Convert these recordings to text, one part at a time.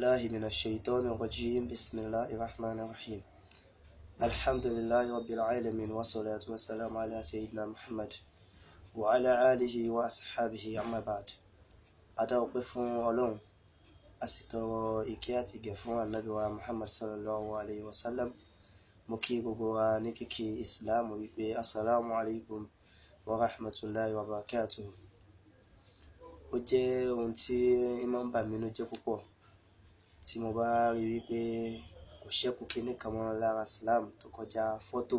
الله من الشيطان الرجيم بسم الله الرحمن الرحيم الحمد لله رب العالمين والصلاة والسلام على سيدنا محمد وعلى آله وأصحابه أما بعد أدعو فún Ọlọ́run a sì tọrọ ìkẹ́ àti ìgẹ̀ fún ànábì wa Muhammad sallallahu alayhi wa sallam mo kí gbogbo wa ní kíkí ìsìláàmù wípé assalamu alaikum wa rahmatullahi wa barakatuh ó jẹ́ ohun tí máa ń bà mí nínú jẹ́ púpọ̀ tí mo bá rí wípé kò ṣẹ́kù kinní kan mọ́ lára islam tó kọjá fọ́tò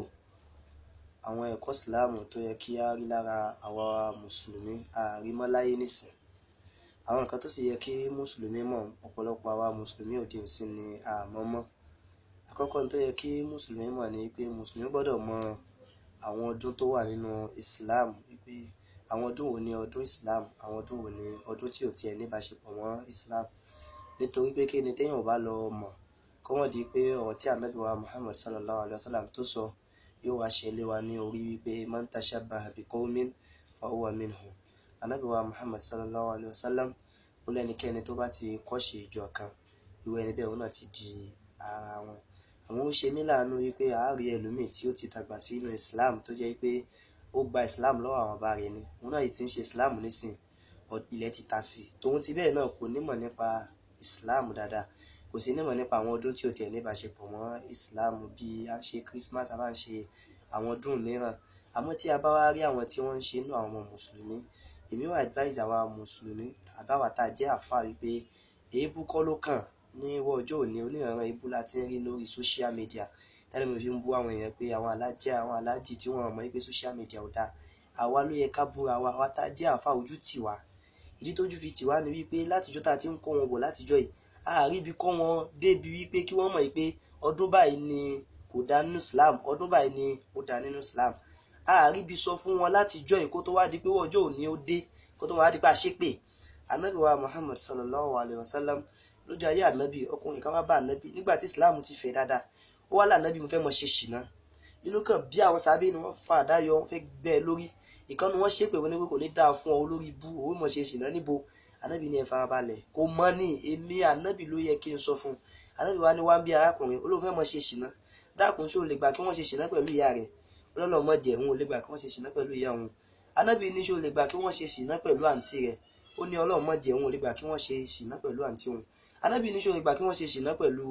àwọn ẹ̀kọ́ islam tó yẹ kí á rí lára àwa mùsùlùmí àrímọ́láyé nìsín àwọn nǹkan tó sì yẹ kí mùsùlùmí mọ̀ ọ̀pọ̀lọpọ̀ àwa mùsùlùmí òde òsín ni àmọ́ mọ́ àkọ́kọ́ tó yẹ kí mùsùlùmí mọ̀ ni pé mùsùlùmí gbọ́dọ̀ mọ àwọn ọdún tó wà nínú islam wípé àwọn ọdún wo ni ọdún islam àwọn ọdún wo ni ọdún tí ò tiẹ̀ níbáṣepọ̀ mọ́ islam nítorí pé kí ni téèyàn ò bá lọ mọ̀ kọ́mọ̀ di pé ọ̀rọ̀ tí ànábì wa muhammad sallallahu alayhi wa sallam tó sọ yóò wá ṣe lé wa ní orí wípé man tashabbaha bi qawmin fa huwa minhum ànábì wa muhammad sallallahu alayhi wa sallam ó lẹ́nikẹ́ni tó bá ti kọ́ṣe ìjọ kan irú ẹni bẹ́ẹ̀ òun náà ti di ara wọn àwọn ó ṣe mí láàánú wípé àárí ẹlòmíì tí ó ti dàgbà sí inú islam tó jẹ́ pé ó gba islam lọ́wọ́ àwọn bàbá rẹ̀ ni òun náà yìí ti ń ṣe islam nísìn ilẹ̀ ti ta sí tòun ti bẹ́ẹ̀ náà kò nímọ̀ nípa islam dáadáa kò sí nímọ̀ nípa àwọn ọdún tí ó tiẹ̀ níbáṣepọ̀ mọ́ islam bí a ṣe christmas a bá ń ṣe àwọn ọdún mìíràn àmọ́ tí a bá wá rí àwọn tí wọ́n ń ṣe inú àwọn ọmọ mùsùlùmí èmi ò advise àwa mùsùlùmí àbáwá tá a jẹ́ àfa wípé èébú kọ́ ló kàn ní ìwọ ọjọ́ òní oníranran èébú la ti ń rí lórí social media tẹ́lẹ̀ mi fi ń bú àwọn èèyàn pé àwọn alájẹ́ àwọn alájì tí wọ́n mọ̀ pé social media ò dáa àwa ló yẹ ká búra wa àwa tá a jẹ́ àfa ojú tì wá ìdí tójú fi tì wá ni wípé látijọ́ tá a ti ń kọ́ wọn bọ̀ látijọ́ yìí àárí ibi kọ́ wọn débi wípé kí wọ́n mọ̀ pé ọdún báyìí ni kò dá nínú Islam ọdún báyìí ni ó dá nínú Islam àárí ibi sọ fún wọn látijọ́ yìí kó tó wá di pé ọjọ́ òní ó dé kó tó wá di pé a ṣépè anabi wa Muhammad sallallahu alayhi wa sallam lójú ayé anabi ọkùnrin kan wá bá anabi nígbà tí Islam ti fẹ́ dáadáa ó wá lànàbí mo fẹ́ mọ ṣe ṣìnà inú kan bí àwọn sábẹ́ ni wọ́n fa àdá yọ wọ́n fẹ́ gbẹ́ ẹ lórí ìkànnì wọn ṣépè wọn ní pé kò ní dáa fún ọ olórí ibú òun mọ̀ ṣe ṣìnà níbo anabi ní ẹ farabalẹ̀ kò mọ ní èmi anabi ló yẹ kí n sọ fún anabi wa ni wá ń bí arákùnrin olóhùn fẹ́ mọ ṣe ṣìnà dákun ṣó lè gbà kí wọ́n ṣe ṣìnà pẹ̀lú ìyá rẹ̀ ọlọ́lọ́mọ díẹ̀ òun ò lè gbà kí wọ́n ṣe ṣìnà pẹ̀lú ìyá òun anabi ní ṣó lè gbà kí wọ́n ṣe ṣìnà pẹ̀lú àǹtí rẹ̀ ó ní ọlọ́mọ díẹ̀ òun ò lè gbà kí wọ́n ṣe ṣìnà pẹ̀lú àǹtí òun anabi ní ṣó lè gbà kí wọ́n ṣe ṣìnà pẹ̀lú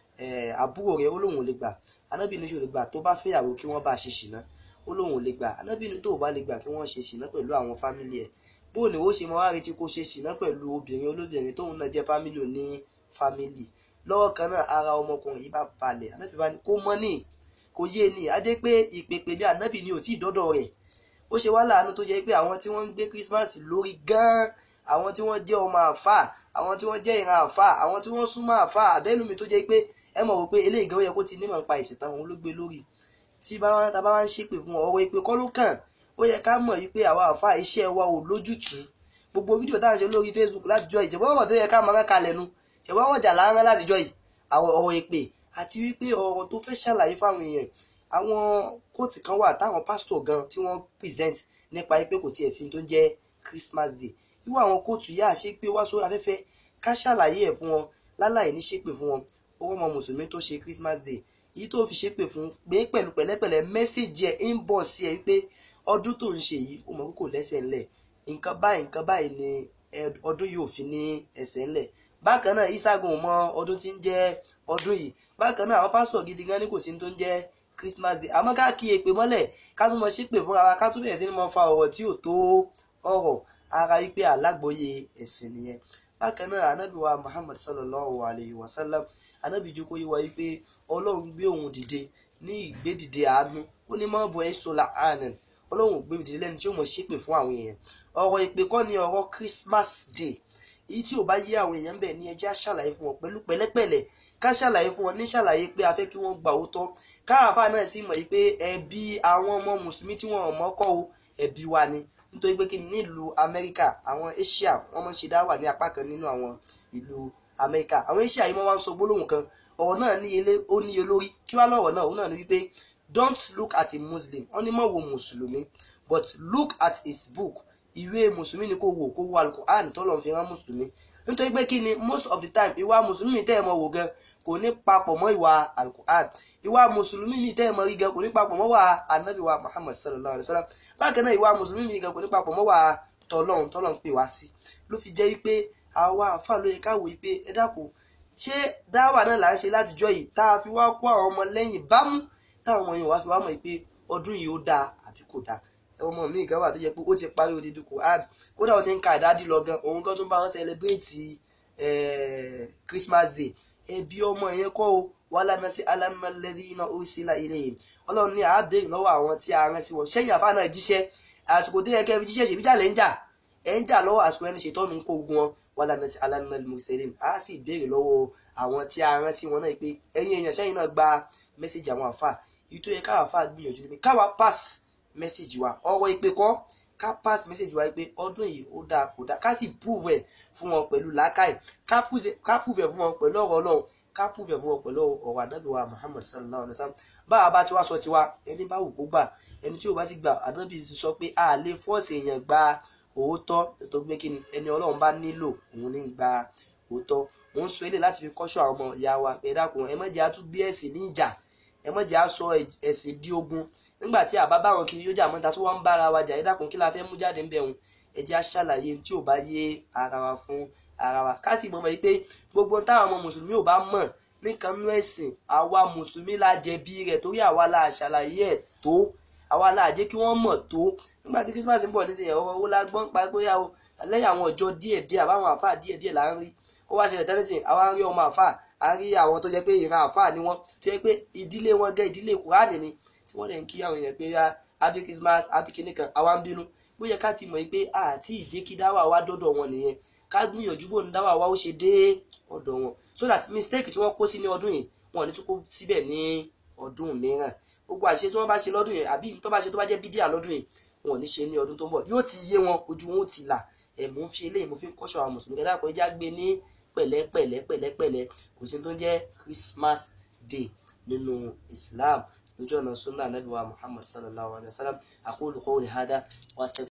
àbúrò rẹ̀ ó lóun ò lè gbà anabi ní ṣó lè gbà tó bá fẹ́yàwó kí wọ́n bá ṣe ṣìnà ó lóun ò lè gbà anabi ní tó bá lè gbà kí wọ́n ṣe ṣìnà pẹ̀lú àwọn fámìlì ẹ̀ bó ni ó ṣe mọ wá retí kó ṣe ṣìnà pẹ̀lú obìnrin olóbìnrin tóun náà jẹ́ fámìlì òní fámìlì lọ́wọ́ kan náà ara ọmọkùnrin yìí bá balẹ̀ anabi bá ní kó mọ́ ní kò yé ni a jẹ́ pé ìpèpè bí anabi ni ò tí ì dọ́dọ̀ rẹ̀ ó ṣe wá láàánú tó jẹ́ pé àwọn tí wọ́n ń gbé Christmas lórí gan-an àwọn tí wọ́n jẹ́ ọmọ àfà àwọn tí wọ́n jẹ́ ìran àfà àwọn tí wọ́n súnmọ́ àfà àbẹ́lùmí tó jẹ́ pé ẹ mọ̀ wípé eléyìí gan ó yẹ kó ti nímọ̀ nípa ìsìn táwọn ló gbé lórí tí bá wá ń ṣépè fún ọ̀rọ̀ ìpè kọ́ ló kàn ó yẹ ká mọ̀ wípé àwa àfà iṣẹ́ wa ò lójútùú gbogbo fídíò táwọn ṣe lórí Facebook látijọ́ yìí ṣèwọ́ ọ̀rọ̀ tó yẹ ká máa kalẹ̀ nu ṣèwọ́ ọ̀jà láńrán látijọ́ yìí àwọn ọ̀rọ̀ ìpè àti wípé ọ̀rọ̀ tó fẹ́ ṣàlàyé fáwọn èèyàn àwọn kóòtù kan wà táwọn pásítọ̀ gan tí wọ́n present nípa pé kò tiẹ̀ sí tó ń jẹ́ Christmas Day irú àwọn kóòtù yá ṣe pé wá sórí afẹ́fẹ́ ká ṣàlàyé ẹ̀ fún wọn láláì ní ṣépè fún wọn owó ọmọ mùsùlùmí tó ṣe Christmas Day èyí tó fi ṣépè fún pé pẹ̀lú pẹ̀lẹ́pẹ̀lẹ́ mẹ́sẹ̀jì ẹ̀ ń bọ̀ sí ẹ wípé ọdún tó ń ṣe yìí ó mọ̀ pé kò lẹ́sẹ̀ ńlẹ̀ nǹkan báyìí nǹkan báyìí ni ọdún yìí ò fi ní ẹsẹ̀ ńlẹ̀ bákan náà isagun mọ ọdún tí ń jẹ́ ọdún yìí bákan náà àwọn pásítọ̀ gidi gan ni kò sí tó ń jẹ́ Christmas Day àmọ́ ká kí èpè mọ́lẹ̀ ká tún mọ ṣépè fúnra wa ká tún bẹ̀rẹ̀ sí ni mo fa ọ̀rọ̀ tí ò tó ọ̀rọ̀ ara wípé alágbóye ẹ̀sìn nìyẹn bákan náà anábì wa Muhammad sallallahu alayhi wa sallam anábì jókòó yìí wá wípé ọlọ́run gbé òun dìde ní ìgbédìde àánú ó ní mọ́ bọ́ ẹ́sọ́lá àánú ọlọ́run gbé dìde lẹ́nu tí ó mọ̀ ṣépè fún àwọn èèyàn ọ̀rọ̀ ìpè kọ́ ni ọ̀rọ̀ Christmas Day èyí tí ò bá yé àwọn èèyàn bẹ́ẹ̀ ni ẹ jẹ́ á ṣàlàyé fún wọn pẹ̀lú pẹ̀lẹ́pẹ̀lẹ́ ká ṣàlàyé fún wọn ní ṣàlàyé pé a fẹ́ kí wọ́n gbà òótọ́ káàfà náà sì mọ̀ pé ẹbí àwọn ọmọ mùsùlùmí tí wọ́n mọ̀ kọ́ o ẹbí wa ni nítorí pé kí ni nílùú Amẹ́ríkà àwọn Asia wọ́n máa ń ṣe dáwà ní apá kan nínú àwọn ìlú Amẹ́ríkà àwọn Asia yìí wọ́n wá ń sọ gbólóhùn kan ọ̀rọ̀ náà níye ó níye lórí kí wá lọ́rọ̀ náà òun náà ni wípé don't look at a Muslim wọ́n ní má wo mùsùlùmí but look at his book ìwé mùsùlùmí ni kò wò kó wo alukur'an tó lọ́n fi rán mùsùlùmí nítorí pé kí ni most of the time ìwà mùsùlùmí tẹ́ ẹ mọ̀ wò gan kò ní papọ̀ mọ́ ìwà alukur'an ìwà mùsùlùmí mi tẹ́ ẹ mọ̀ rí gan kò ní papọ̀ mọ́ wà anabi wa muhammad sallallahu alayhi wa sallam bákan náà ìwà mùsùlùmí mi gan kò ní papọ̀ mọ́ wà tọlọ́run tọlọ́run pè wá sí ló fi jẹ́ wípé àwa àfa ló yẹ káwò wípé ẹ dákun ṣé dáwà náà là ń ṣe látijọ́ yìí tá a fi wá kó àwọn ọmọ lẹ́yìn bámú táwọn ọmọ yẹn wá fi wá mọ̀ pé ọdún yìí ó dáa àbí kò dáa ọmọ mi gan wà tó jẹ́ pé ó ti parí odidi Quran kódà ó ti ń ka ìdádì lọ gan òun gan tún bá wọn celebrate Christmas day ẹbí ọmọ yẹn kọ́ o wàhálà náà sí alámọ̀lẹ́dí iná ursila ilayhim ọlọ́run ní àábẹ̀rẹ̀ lọ́wọ́ àwọn tí a rán sí wọn ṣẹ́yìn àfa náà jíṣẹ́ àsìkò tó yẹ kẹ́ fi jíṣẹ́ ṣèbí jà lẹ́ ń jà ẹ̀ ń jà lọ́wọ́ àsìkò ẹni ṣètọ́nu ń kó ogun wọn wàhálà náà sí alámọ̀lẹ́dí mursalin á sì béèrè lọ́wọ́ àwọn tí a rán sí wọn náà pé ẹ̀yin èèyàn ṣẹ́yìn náà gba mẹ́sẹ̀jì àwọn àfa èyí tó yẹ káwa àfa gbìyànjú ni pé káwa pass mẹ́sẹ̀jì wa ọ̀rọ̀ ìpè kọ́ ká pass mẹ́sẹ̀jì wa pé ọdún yìí ó dáa kò dáa ká sì prove ẹ̀ fún wọn pẹ̀lú làákàyè ká prove ẹ̀ fún wọn pẹ̀lú ọ̀rọ̀ ọlọ́run ká prove ẹ̀ fún wọn pẹ̀lú ọ̀rọ̀ ànábì wa Muhammad sallallahu alayhi wa sallam bá a bá ti wá sọ tiwa ẹni bá wù kó gbà ẹni tí ò bá sì gbà ànábì sọ pé a lè fọ́ọ̀sì èèyàn gba òótọ́ nítorí pé kí ni ẹni ọlọ́run bá nílò òun ní gba òótọ́ mò ń sọ eléyìí láti fi kọ́ṣọ́ àwọn ọmọ ìyá wa pé dákun ẹ má jẹ́ á tún gbé ẹ̀sìn ní ìjà ẹ má jẹ́ á sọ ẹ̀sìn di ogun nígbà tí àbá báwọn kiri yóò jà mọ́ta tó wá ń bára wa jà ẹ dákun kí la fẹ́ mú jáde ń bẹ̀rùn ẹ jẹ́ á ṣàlàyé tí ò bá yé ara wa fún ara wa ká sì mọ̀ mọ́ pé gbogbo táwọn ọmọ mùsùlùmí ò bá mọ̀ nìkan nú ẹ̀sìn àwa mùsùlùmí la jẹ̀bi rẹ̀ torí àwa la ṣàlàyé ẹ̀ tó àwa la jẹ́ kí wọ́n mọ̀ tó nígbà tí Christmas ń bọ̀ nísìnyí ọ̀rọ̀ owó la gbọ́n pa bóyá o lẹ́yìn àwọn ọjọ́ díẹ̀díẹ̀ àbáwọn àfáà díẹ̀díẹ̀ là ń rí ó wá ṣẹlẹ̀ tẹ́lẹ̀ sìn àwa ń rí ọmọ àfáà a rí àwọn tó jẹ́ pé ìran àfáà ni wọ́n tó jẹ́ pé ìdílé wọn gẹ́ ìdílé kùránì ni tí wọ́n lè ń kí àwọn èèyàn pé happy Christmas happy kìnìkan àwa ń bínú bóyá ká ti mọ̀ pé àti ìjẹ́ kí dáwà wá dọ́dọ̀ wọn nìyẹn ká gbìyànjú bò ní dáwà wá ó ṣe dé ọ̀dọ̀ wọn so that mistake tí wọ́n kó sí ní ọdún yìí wọn ò ní tún kó síbẹ̀ ní ọdún mìíràn gbogbo àṣẹ tí wọ́n bá ṣe lọ́dún yìí àbí tó bá ṣe tó bá jẹ́ bídíà lọ́dún yìí wọn ò ní ṣe ní ọdún tó ń bọ̀ yóò ti yé wọn ojú wọn ó ti là ẹ̀ mò ń fi eléyìí mo fi ń kọ́ṣọ́ àwọn mùsùlùmí kẹ́dá kan ẹja gbé ní pẹ̀lẹ́pẹ̀lẹ́ pẹ̀lẹ́pẹ̀lẹ́ kò sí tó ń jẹ́ Christmas day nínú Islam lójú ọ̀nà sunna anabi wa Muhammad sallallahu alayhi wa sallam aqulu qawli hada wa